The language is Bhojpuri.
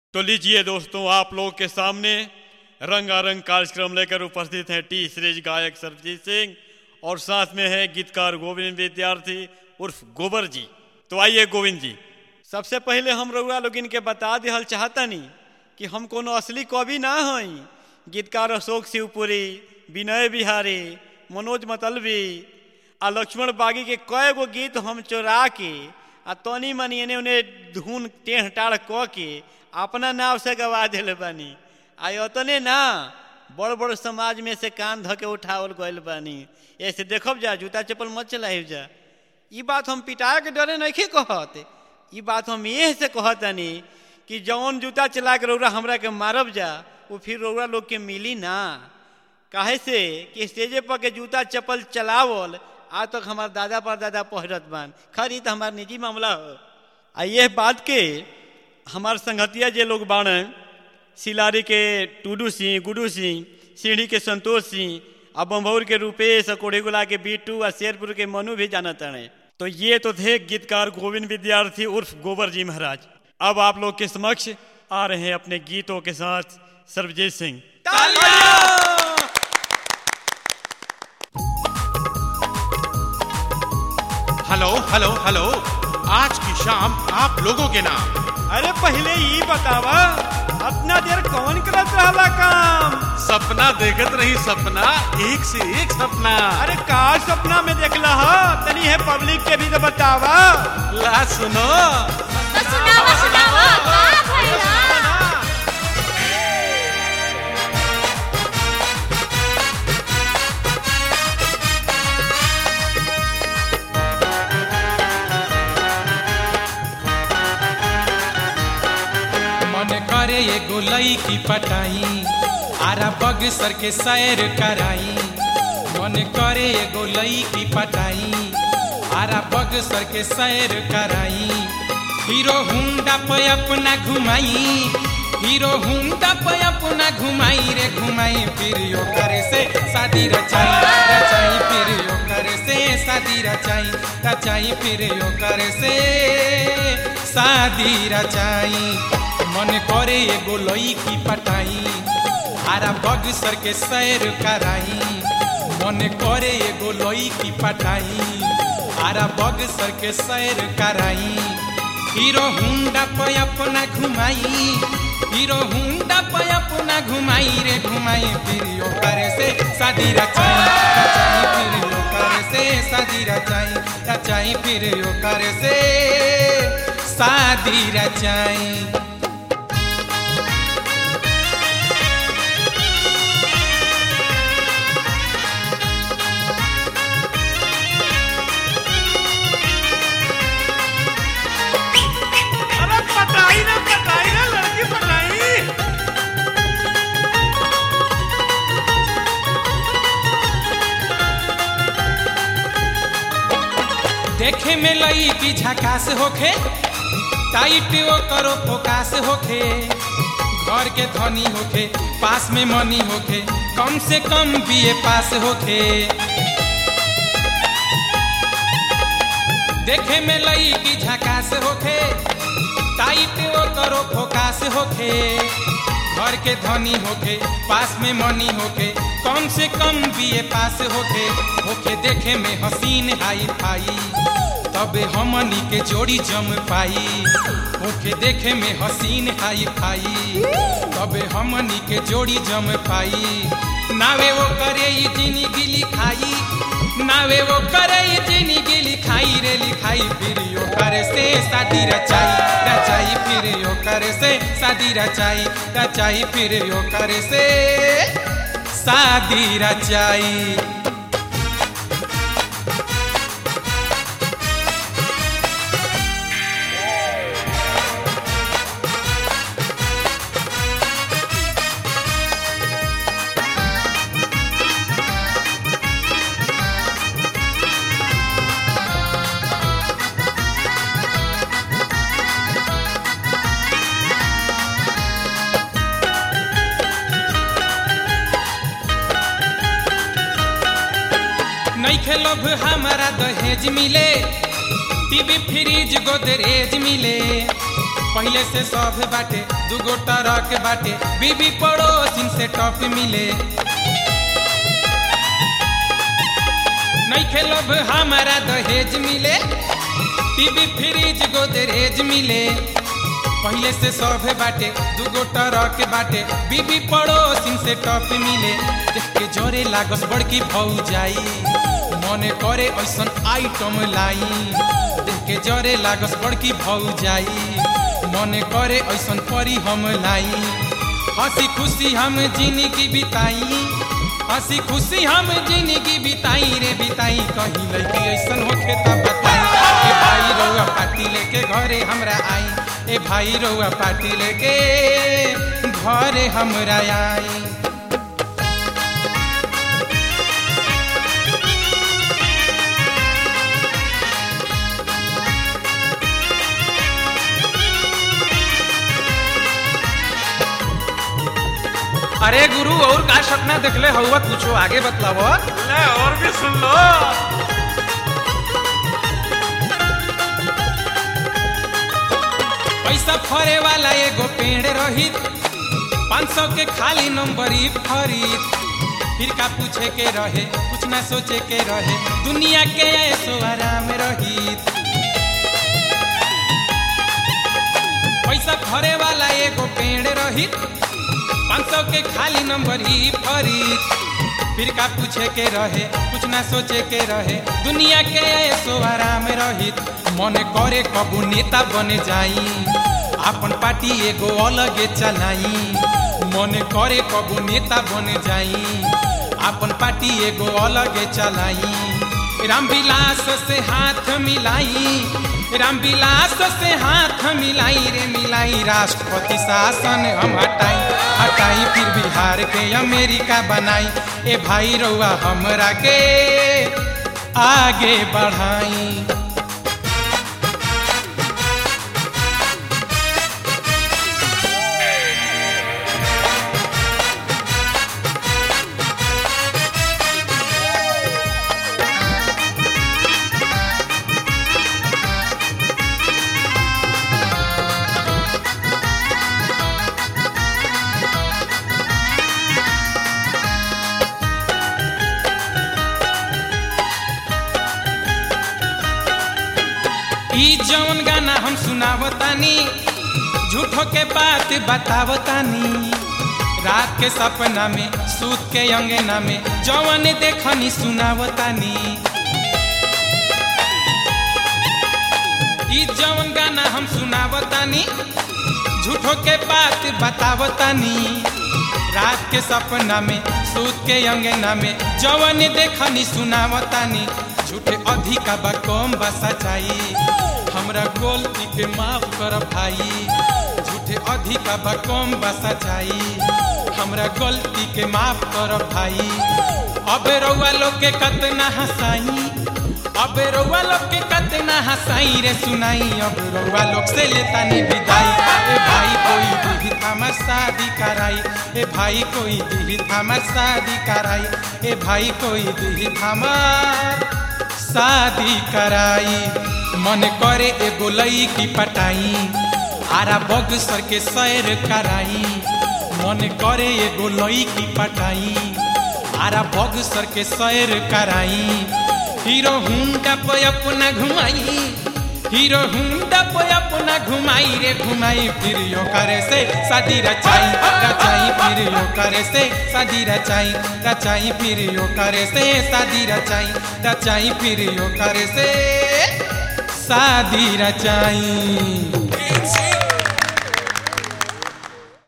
तो लीजिए दोस्तों आप लोग के सामने रंगारंग कार्यक्रम लेकर उपस्थित हैं टी सीरीज गायक सरबजीत सिंह और साथ में है गीतकार गोविंद विद्यार्थी उर्फ गोबर जी तो आइए गोविंद जी सबसे पहले हम रउआ लोग इनके बता दिहल चाहतनी कि हम कोनो असली कवि ना हई गीतकार अशोक शिवपुरी विनय बिहारी मनोज मतलबी आ लक्ष्मण बागी के कए गो गीत हम चोरा के आ तनी मनी एने उन्हें धुन टेढ़ टाढ़ क के अपना नाव से गवा दिले बानी आ अतने ना बड़ बड़ समाज में से कान धके उठावल गइल बानी ऐसे देखब जा जूता चप्पल मत चलाइब जा ई बात हम पिटाए के डरे नहीं कहत ई बात हम ये से कहतनी कि जौन जूता चला के रौरा हमरा के मारब जा वो फिर रौरा लोग के मिली ना काहे से कि स्टेजे पर के जूता चप्पल चलावल आज तक हमार दादा पर दादा पहरत बान खैर ई तो हमार निजी मामला हो आ यह बात के हमार संगतिया जे लोग बाण सिलारी के टूडू सिंह गुडू सिंह सीढ़ी के संतोष सिंह आ बम्भौर के रूपेश आ कोढ़ीगुला के बीटू आ शेरपुर के मनु भी जानत हैं तो ये तो थे गीतकार गोविंद विद्यार्थी उर्फ गोबर जी महाराज अब आप लोग के समक्ष आ रहे हैं अपने गीतों के साथ Sarvjeet Singh hello hello hello आज की शाम आप लोगों के नाम अरे पहले ये बतावा अपना देर कौन करत रहला काम सपना देखत रही सपना एक से एक सपना अरे का सपना में देखला ह तनी है पब्लिक के भी तो बतावा ला सुनो तो सुनावा सुनावा का भइला मन करे एगो लईकी पटाई आरा बग सर के सैर कराई मन करे एगो लईकी पटाई आरा बग सर के सैर कराई हीरो हुंडा पे अपना घुमाई हीरो हुंडा पे अपना घुमाई रे घुमाई फिर यो करे से शादी रचाई रचाई फिर यो करे से शादी रचाई रचाई फिर यो करे से शादी रचाई मन करे एगो लईकी पटाई आरा बग सर के सैर कराई मन करे एगो लईकी पटाई आरा बग सर के सैर कराई हीरो हुंडा पे अपना घुमाई हीरो हुंडा पे अपना घुमाई रे घुमाई फिर यो करे से शादी रचाई रचाई फिर यो करे से शादी रचाई रचाई फिर यो करे से शादी रचाई अरे पटाई ना पटाई ना लड़की पटाई देखे में लई की झकास होखे टाइट वो करो फोकास होखे घर के धनी होखे पास में मनी होखे कम से कम बीए पास होखे देखे में लई की झकास होखे टाइट वो करो फोकास होखे घर के धनी होखे पास में मनी होखे कम से कम बीए पास होखे होखे देखे में हसीन हाई फाई तबे हमनी के जोड़ी जम पाई होखे देखे में हसीन हाई फाई तबे हमनी के जोड़ी जम पाई नावे वो करे ई जिंदगी लिखाई नावे वो करे ई जिंदगी लिखाई रे लिखाई फिर यो करे से शादी रचाई रचाई फिर यो करे से शादी रचाई रचाई फिर यो करे से शादी रचाई नैखे लोभ हमारा दहेज मिले टीवी फ्रिज गोदरेज मिले पहले से सब बाटे दूगो टरक बाटे बीबी पड़ोसिन से टॉप मिले नहीं खेलब हमारा दहेज मिले टीवी फ्रिज गोदरेज मिले पहले से सब बाटे दूगो टरक बाटे बीबी पड़ोसिन से टॉप मिले देख के जोरे लागस बड़की भौ जाई मने करे ऐसन आइटम लाई देख के जोरे लागस बड़की भौ जाई मने करे ऐसन परी हम लाई हंसी खुशी हम जिंदगी बिताई हंसी खुशी हम जिंदगी बिताई रे बिताई कहीं लड़की ऐसन होखे त बताई ए भाई रउआ पार्टी लेके घरे हमरा आई ए भाई रउआ पार्टी लेके घरे हमरा आई अरे गुरु और का सपना देखले हउआ कुछो आगे बतलाव ले और भी सुन लो पैसा फरे वाला एगो पेड़ रहित पाँच सौ के खाली नंबर ही फरीद फिर का पूछे के रहे कुछ ना सोचे के रहे दुनिया के ऐसो आराम रहित पैसा फरे वाला एगो पेड़ रहित पाँच सौ के खाली नंबर ही फरीद फिर का पूछे के रहे कुछ ना सोचे के रहे दुनिया के ऐसो आराम रहित मन करे कबू नेता बने जाई अपन पार्टी एगो अलगे चलाई मन करे कबू नेता बने जाई अपन पार्टी एगो अलगे चलाई रामविलास से हाथ मिलाई रामविलास से हाथ मिलाई रे मिलाई राष्ट्रपति शासन हम हटाई हटाई फिर बिहार के अमेरिका बनाई ए भाई रउआ हमरा के आगे बढ़ाई ई जौन गाना हम सुनावतानी झूठो के बात बतावतानी रात के सपना में सूत के अंगना में जौन देखनी सुनावतानी ई जौन गाना हम सुनावतानी झूठो के बात बतावतानी रात के सपना में सूत के अंगना में जवन देखनी सुनावतानी झूठे अधिका बा कम बा सच्चाई हमरा गलती के माफ कर भाई झूठे अधिका बा कम बा सच्चाई हमरा गलती के माफ कर भाई अब रउआ लोग के कतना हंसाई अब रउआ लोग के कतना हंसाई रे सुनाई अब रउआ लोग से लेता नहीं विदाई ए भाई कोई दीदी हमार शादी कराई ए भाई कोई दीदी हमार शादी कराई ए भाई कोई दीदी हमार शादी कराई मन करे एगो लईकी पटाई आरा बगसर के सैर कराई मन करे एगो लईकी पटाई आरा बगसर के सैर कराई हीरो हुंडा पे अपना घुमाई हीरो हुंडा पे अपना घुमाई रे घुमाई फिर यो करे से शादी रचाई रचाई फिर यो करे से शादी रचाई रचाई फिर यो करे से शादी रचाई रचाई फिर यो करे से शादी रचाई